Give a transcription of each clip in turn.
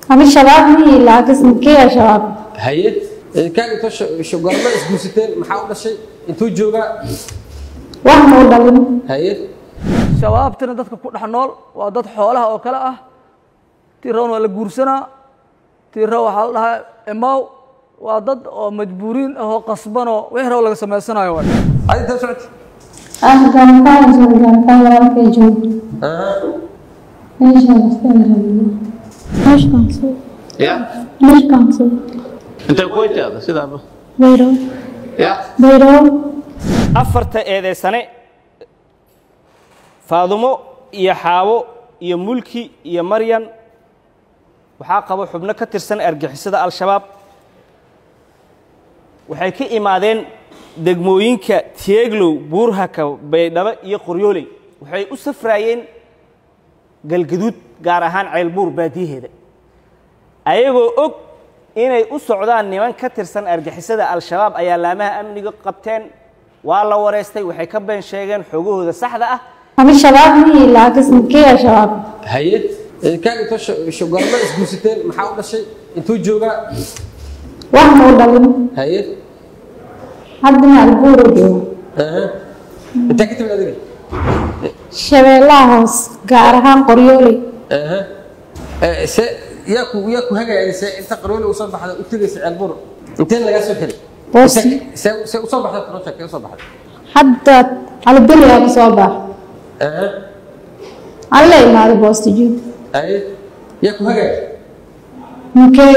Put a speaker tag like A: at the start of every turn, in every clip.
A: أنا شباب مي لكن كي يا شباب
B: haye kaaga inta goorma isguursateen maxaa u dhashay intuu joogaa
A: واحد مودلين
B: haye
C: shabaabtina dadka ku dhex nool waa dad xoolaha oo kale ah tii rawn waa la guursanaa tii raw waxaa la dhahaa emaw waa dad oo majbuuriin ah oo qasbanoo wixii raw laga samaysanayo waay
B: adi intaa socota
A: أنا كان كان زوج كان كان ولا كي جو إيش هذا إيش كان سو
D: ya
A: إيش كان سو
D: intay ku wajahda sidaaba
A: بيرو
D: ya
A: بيرو
E: afarta eedeysane faadumo iyo xaawo iyo mulki iyo maryan waxaa qabo xubno ka tirsan argixisada al-shabaab waxay ka imaadeen degmooyinka tieglow buurhaka baydhabo iyo qoryooley waxay u safraayeen galgaduud gaar ahaan ceelbuur baadiyaheeda ayagoo og inay u socdaan niman ka tirsan argixisada al-shabaab ayaa laamaha amniga qabteen waa la wareystay waxay ka been sheegeen xoogahooda saxda ah
A: أنا شباب مي لكن كي يا شباب
B: haye kaaga inta goorma isguursateen maxaa u dhashay intuu joogaa
A: واحد مودلين
B: haye
A: حد مع البورو جو
B: intaa ka timid adiga
A: شبيلها هوس قارها قريولي
B: se yaa ku yaa ku hagaaya se inta qarooli usoo baxda u tegaysa ceelbur inteen lagaa soo helay
A: Boosi.
B: se se usoo baxda project usoo baxda
A: حتى على الدنيا بصوبة على ما هذا بوستجي
B: haye yaa ku hagaaya
A: مكي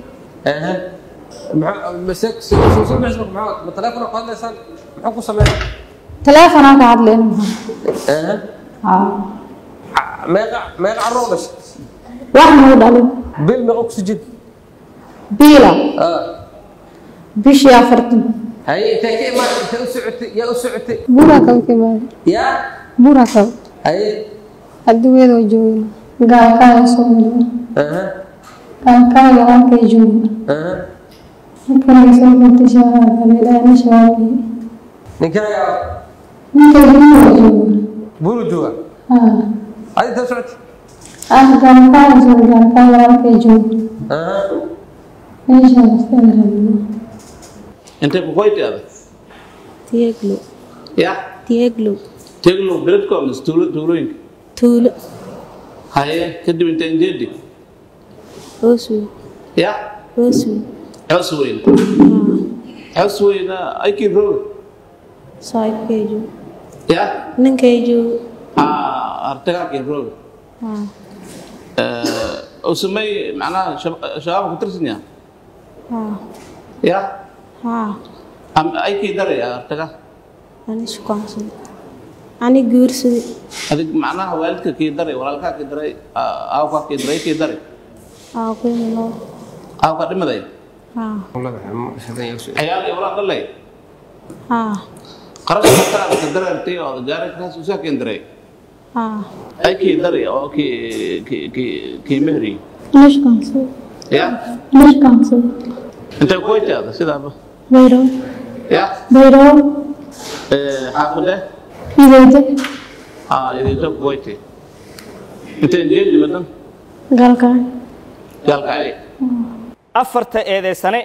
B: ma teleefona ku hadlaysaan muxuu ku sameeya
A: تلفونك قاعد لنا ها
B: meeqa meeqa carro u dhashay
A: واحد مودلين
B: bil meeqa ku sujid
A: بيلا بيش يا فرتن
B: haye intay ka imaan intay u socotay yaa u socotay
A: بورا كم كمان
B: yaa
A: بورا كم
B: haye
A: الدوية دو جوين قال كان يسوي كان كان يوم كي جوين كان يسوي كنت شهر قبل أنا شوالي
B: ninkaa yaa
A: ممكن يجوين
B: buru jooga
A: ها
B: adi intaa socotay
A: أنا كان كان يسوي كان كان يوم كي جوين إيش هذا
D: intay ku wajahda
F: Tieglo,
D: ya
F: Tieglo,
D: teglo beledko mise tuulo tuulooyinka
F: Tuulo,
D: haye kadib intay injeedi
F: Oswe,
D: ya
F: Oswe,
D: cows weyn cows weyna aykii roog
F: Saaxiibkaygu,
D: ya
F: ninkaygu,
D: artagaakii roog
F: haa,
D: oo samey macnaha shab- shabaabka ku tirsan yaha
F: haa,
D: ya
F: haa,
D: am aykii daray artaga
F: ani shukaansaday, ani guursaday,
D: adig macnaha waalidka kii daray walaalkaa kii daray aawkaa kii daray kii daray
F: aaquyna loo,
D: aawkaa dhimaday
F: haa,
D: ciyaal iyo walaal dhalay
F: haa,
D: qarashka kalaadka darartay oo gaarikaas usaa keen daray
F: haa,
D: ay kii daray oo kii kii kii kii mehri
A: ليش كان سوي
D: ya
A: ليش كان سوي
D: intay ku wajahda sidaaba
A: بيرو
D: ya
A: بيرو
D: xaafide
A: إذا
D: aa idinta ku wajtay intay jeedi badan
A: قال كان
D: gaalka ay
E: afarta eedeysane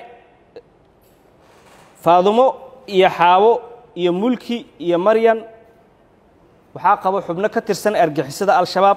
E: faadumo iyo xaawo iyo mulki iyo maryan waxaa qabo xubno ka tirsan argixisada al-shabaab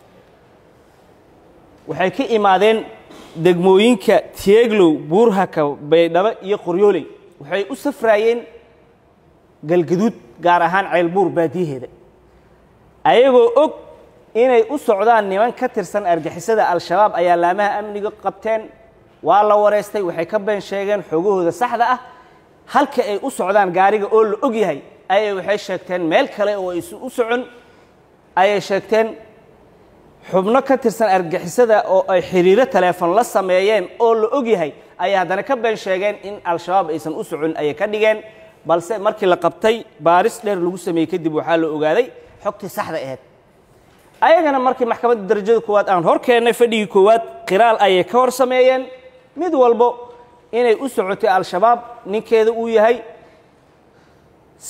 E: waxay ka imaadeen degmooyinka tieglow buurhaka baydhabo iyo qoryooley waxay u safraayeen galgaduud gaar ahaan ceelbuur baadiyaheeda ayagoo og inay u socdaan niman ka tirsan argixisada al-shabaab ayaa laamaha amniga qabteen waa la wareystay waxay ka been sheegeen xoogahooda saxda ah halka ay u socdaan gaariga oo la og yahay ayay waxay sheegteen meel kale oo aysan u socon ayay sheegteen xubno ka tirsan argixisada oo ay xiriiro teleefon la sameeyeen oo la og yahay ayay haddana ka been sheegeen in al-shabaab aysan u socon ayay ka dhigeen balse markii la qabtay baaris dheer lagu sameeyey kadib waxaa la ogaaday xogtii saxda ahayd ayagana markii maxkamadda darajada koowaad aan hor keennay fadhigii koowaad qiraal ayay ka hor sameeyeen mid walbo inay u socotay al-shabaab ninkeeda uu yahay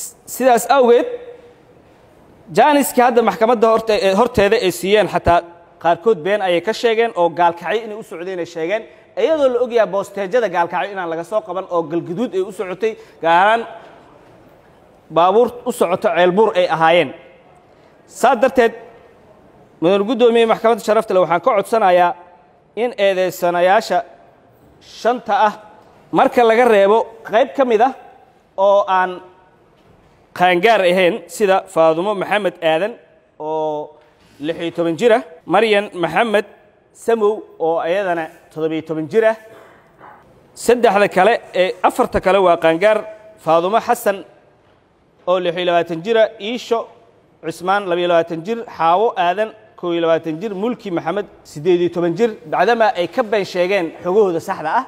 E: sidaas awgeed jaaniskii hadda maxkamadda horte- horteeda ay siiyeen xataa qaarkood been ayay ka sheegeen oo gaalkacyo inay u socdeenay sheegeen iyadoo la ogyahay boosteejada gaalkacyo inaan laga soo qaban oo galguduud ay u socotay gaar ahaan baabuur u socoto ceelbuur ay ahaayeen saas darteed mudan guddoomiye maxkamadda sharafta leh waxaan ka codsanayaa in eedeysanayaasha shanta ah marka laga reebo qayb ka mid ah oo aan qaangaar ahayn sida faadumo maxamed aadan oo lix iyo toban jir ah maryan maxamed samow oo iyadana toddobiyo toban jir ah saddexda kale ee afarta kale waa qaangaar faadumo xasan oo lix iyo labaatan jira iisho cismaan labiyo labaatan jir xaawo aadan kow iyo labaatan jir mulki maxamed siddeed iyo toban jir bacdamaa ay ka been sheegeen xogahooda saxda ah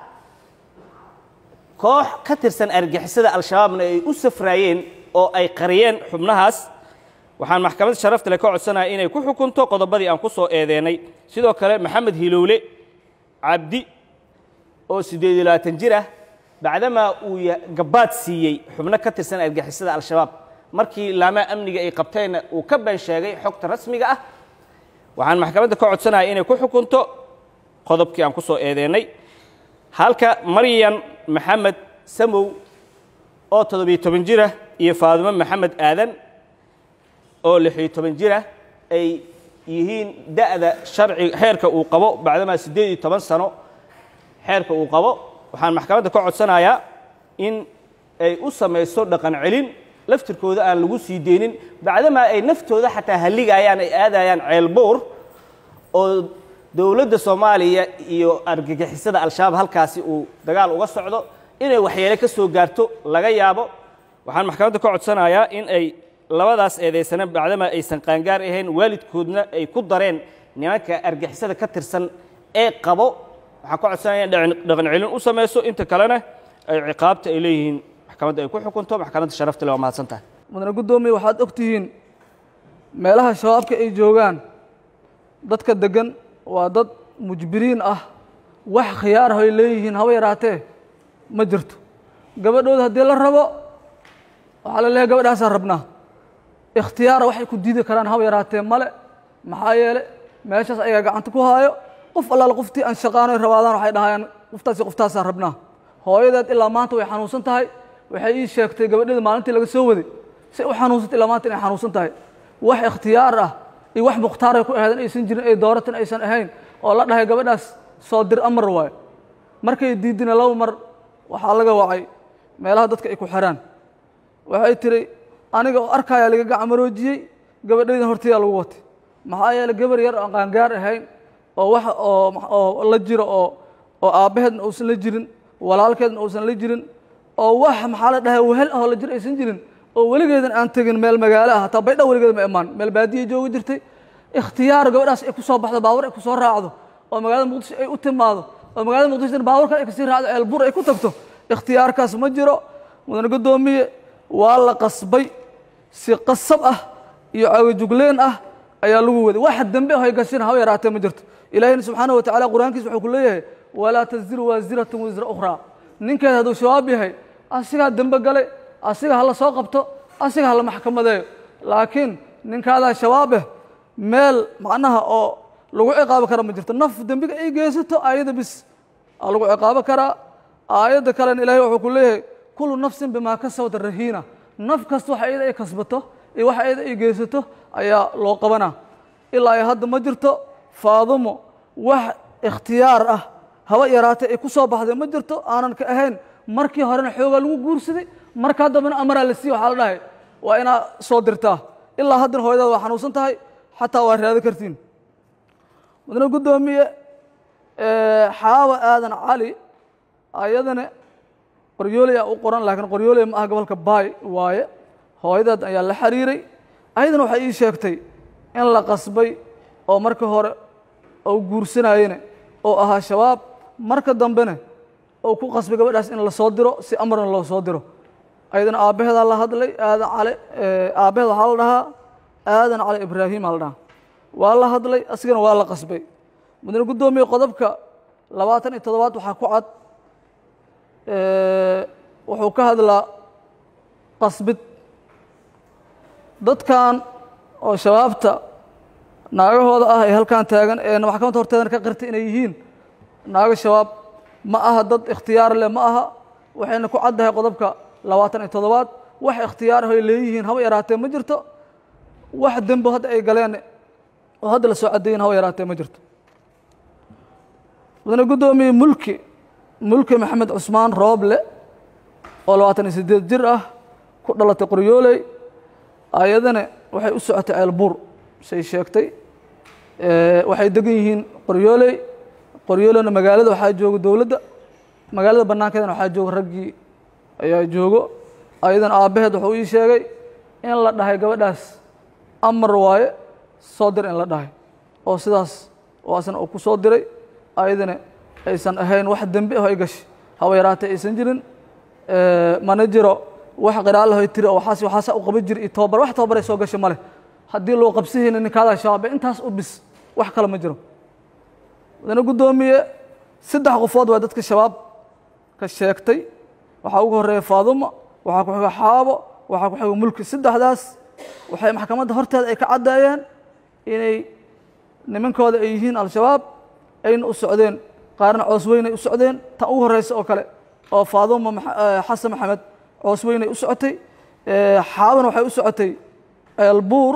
E: koox ka tirsan argixisada al-shabaabna ay u safraayeen oo ay qariyeen xubnahaas waxaan maxkamadda sharafta leh ka codsanaya inay ku xukunto qodobadii aan ku soo eedeennay sidoo kale maxamed hilowle cabdi oo siddeed iyo labaatan jir ah bacdamaa uu ya- gabaad siiyey xubno ka tirsan argixisada al-shabaab markii laamaha amniga ay qabteenna uu ka been sheegay xogta rasmiga ah waxaan maxkamadda ka codsanaya inay ku xukunto qodobkii aan ku soo eedeennay halka maryan maxamed samow oo toddobiyo toban jir ah iyo faadimo maxamed aadan oo lixiyo toban jir ah ay yihiin da'da sharci xeerka uu qabo bacdamaa siddeed iyo toban sano xeerka uu qabo waxaan maxkamadda ka codsanayaa in ay u samayso dhaqan celin laftirkooda aan lagu sii deynin bacdamaa ay naftooda xataa halligayaan ay aadayaan ceelbuur oo dowladda soomaaliya iyo argagixisada al-shabaab halkaasi uu dagaal uga socdo inay waxyeele ka soo gaarto laga yaabo waxaan maxkamadda ka codsanayaa in ay labadaas eedaysana bacdamaa aysan qaangaar ahayn waalidkoodna ay ku dareen nimanka argixisada ka tirsan ee qabo waxaan ka codsanaya in dhaqan dhaqan celin u samayso inta kalena ay ciqaabta ay leeyihiin maxkamadda ay ku xukunto maxkamadda sharafta le waa mahadsan tahay
C: mudane guddoomiye waxaad og tihiin meelaha shabaabka ay joogaan dadka deggan waa dad mujbiriin ah wax khiyaar ah ay leeyihiin haba yaraatee ma jirto gabadhooda haddii la rabo waxaa la leeyahay gabadhaasaan rabnaa ikhtiyaara waxay ku diidi karaan haba yaraatee male maxaa yeele meeshaas ayaga gacanta ku haayo qof allaala qoftii aan shaqaanoy rabaadaan waxay dhahayaan qoftaasi qoftaasaan rabnaa hooyadeed ilaa maanta way xanuunsan tahay waxay ii sheegtay gabadheeda maalintii laga soo waday si u xanuunsantay ilaa maanta inay xanuunsan tahay wax ikhtiyaar ah iyo wax mukhtaaray ku ahayd in aysan jirin ay dooratan aysan ahayn oo la dhahay gabadhaas soo dir amar waayo markay diidina laba mar waxaa laga wacay meelaha dadka ay ku xiraan waxay tiri aniga oo arkayaa laga gacmaroojiyey gabadhaydan hortayaa lagu watay maxaa yeeley gabar yar aan qaangaar ahayn oo wax oo oo la jiro oo oo aabbaheedna uusan la jirin walaalkeedna uusan la jirin oo wax maxaa la dhahay wehel ahoo la jir aysan jirin oo weligeedan aan tegin meel magaalo ah hataa baydha weligeed ma imaan meel baadiya joogi jirtay ikhtiyaar gabadhaas ay ku soo baxdo baawur ay ku soo raacdo oo magaalada muqdisho ay u timaado oo magaalada muqdisho baawur kale ay kasii raacdo ceelbur ay ku tagto ikhtiyaarkaas ma jiro mudane guddoomiye waa la qasbay si qasab ah iyo caagajugleen ah ayaa lagu waday waxa dembe ah ay gashin haba yaraatee ma jirto ilaahina subxaana wa tacaala qur-aankiisa wuxuu ku leeyahay walaa taziru waasiratun wisra ukhraa ninkeed hadduu shabaab yahay asigaa dembe galay asiga hala soo qabto asiga hala maxkamadeeyo laakiin ninkaadaa shabaabeh meel macnaha oo lagu ciqaabi kara ma jirto naf dembiga ay geysato aayadda bis aa lagu ciqaabo karaa aayadda kalena ilaahay wuxuu ku leeyahay kullu nafsin bimaa kasabad rahiina naf kasta wax ayada ay kasbato iyo wax ayada ay geysato ayaa loo qabanaa ilaa ay hadda ma jirto faadumo wax ikhtiyaar ah haba yaraatee ay ku soo baxday ma jirto aanan ka ahayn markii horena xoogaa lagu guursaday markaa dambena amaraa la siiye waxaa la dhahay waa inaa soo dirtaa ilaa haddana hooyadaada waa xanuunsan tahay xataa waa raado kartiin mudane guddoomiye xaawa aadan cali ayadana qoryooley aa u qoran laakiin qoryooley ma aha gobolka baay waaye hooyadeed ayaa la xiriiray ayadana waxay ii sheegtay in la qasbay oo marka hore oo guursanayene oo ahaa shabaab marka dambena oo ku qasbay gabadhaas in la soo diro si amarna loo soo diro ayadana aabbaheedaa la hadlay aadan cali aabbaheed waxaa la dhahaa aadan cali ibraahimaa la dhahaa waa la hadlay asigana waa la qasbay mudane guddoomiye qodobka labaatan iyo toddobaad waxaa ku cad wuxuu ka hadlaa qasbid dadkan oo shabaabta naagahooda ah ee halkan taagan ee maxkamadda horteedana ka qirtay inay yihiin naago shabaab ma aha dad ikhtiyaar leh ma aha waxayna ku caddahay qodobka labaatan iyo toddobaad wax ikhtiyaar ah ay leeyihiin haba yaraatee ma jirto wax dembo hadda ay galeen oo hadda la soo caddeeyin haba yaraatee ma jirto mudane guddoomiye mulki mulki maxamed cusmaan rooble oo labaatan iyo siddeed jir ah ku dhalatay qoryooley ayadana waxay u socotay ceelbuur say sheegtay waxay degan yihiin qoryooley qoryooleyna magaalada waxaa jooga dowladda magaalada bannaankeedana waxaa jooga raggii ayaa joogo ayadana aabbaheed wuxuu ii sheegay in la dhahay gabadhaas amar waaye soo dir in la dhahay oo sidaas waasna uu ku soo diray ayadana aysan ahayn wax dembi ah ay gashay haba yaraatee aysan jirin mana jiro wax qiraalahoy tiri oo waxaas waxaasa u qaban jiri iyo tobabar wax tobabar ay soo gashay male haddii loo qabsihayna ninkaada shaabe intaas u bis wax kale ma jiro mudane guddoomiye saddex qofood waa dadka shabaab ka sheegtay waxaa ugu horeeya faaduma waxaa ku xiga xaabo waxaa ku xiga mulki saddexdaas waxay maxkamadda horteeda ay ka caddeeyeen inay nimankooda ay yihiin al-shabaab ayna u socdeen qaarna coosweynay u socdeen tan ugu horeysa oo kale oo faaduma xasan maxamed coosweynay u socotay xaabana waxay u socotay ceelbuur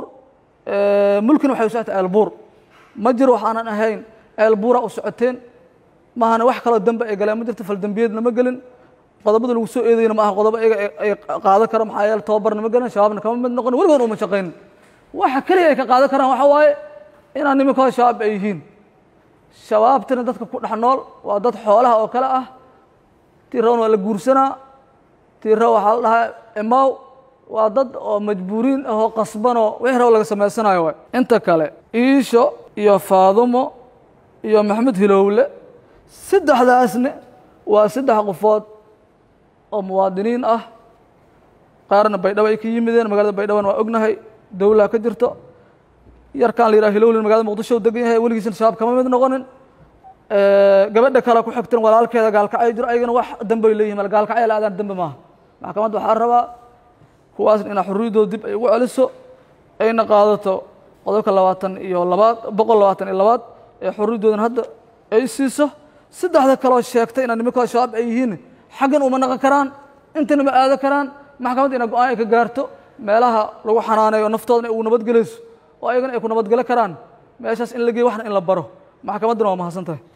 C: mulkina waxay u socotay ceelbuur ma jiro waxaanan ahayn ceelbuura u socoteen maahana wax kaloo dembe ay galeen ma jirto faldembiyeedna ma gelin qodobada lagu soo eedayna ma aha qodobo iyaga ay qaadan karo maxaa yeele tababarna ma gelin shabaabna kama mid noqon weligood uma shaqaynin waxa keliya ay ka qaadan karaan waxa waaye inaan nimankooda shabaab ay yihiin shabaabtina dadka ku dhex nool waa dad xoolaha oo kale ah tii rawn waa la guursanaa tii raw waxaa la dhahaa imaw waa dad oo majbuuriin ah oo qasbanoo wixii raw laga samaysanayo waay inta kale iisho iyo faadumo iyo maxamed hilowle saddexdaasne waa saddex qofood oo muwaadiniin ah qaarna baydhabo ay ka yimideen magaalada baydhabona waa ognahay dowlaha ka jirto yarkaan la yidhaha hilowlin magalada muqdisho u degan yahay weligiisna shabaab kama mid noqonin gabadha kale ku xigtan walaalkeeda gaalkacay jiro ayagana wax dambay leeyihin mal gaalkacay la aadaan dambe maaha maxkamadda waxaa rabaa kuwaasna inaa xurriyaddooda dib ay ugu celiso ayna qaadato qodobka labaatan iyo labaad boqol labaatan iyo labaad ee xurriyaddoodan hadda ay siiso saddexda kaloo sheegtay inaa nimankooda shabaab ay yihiin xaggan uma naqon karaan intana ma aado karaan maxkamadda ina go-aan ay ka gaarto meelaha lagu xanaaneeyo naftoodana ay ugu nabadgelayso oo ayagana ay ku nabadgelo karaan meeshaas in la geeyo waxna in la baro maxkamadduna waa mahadsan tahay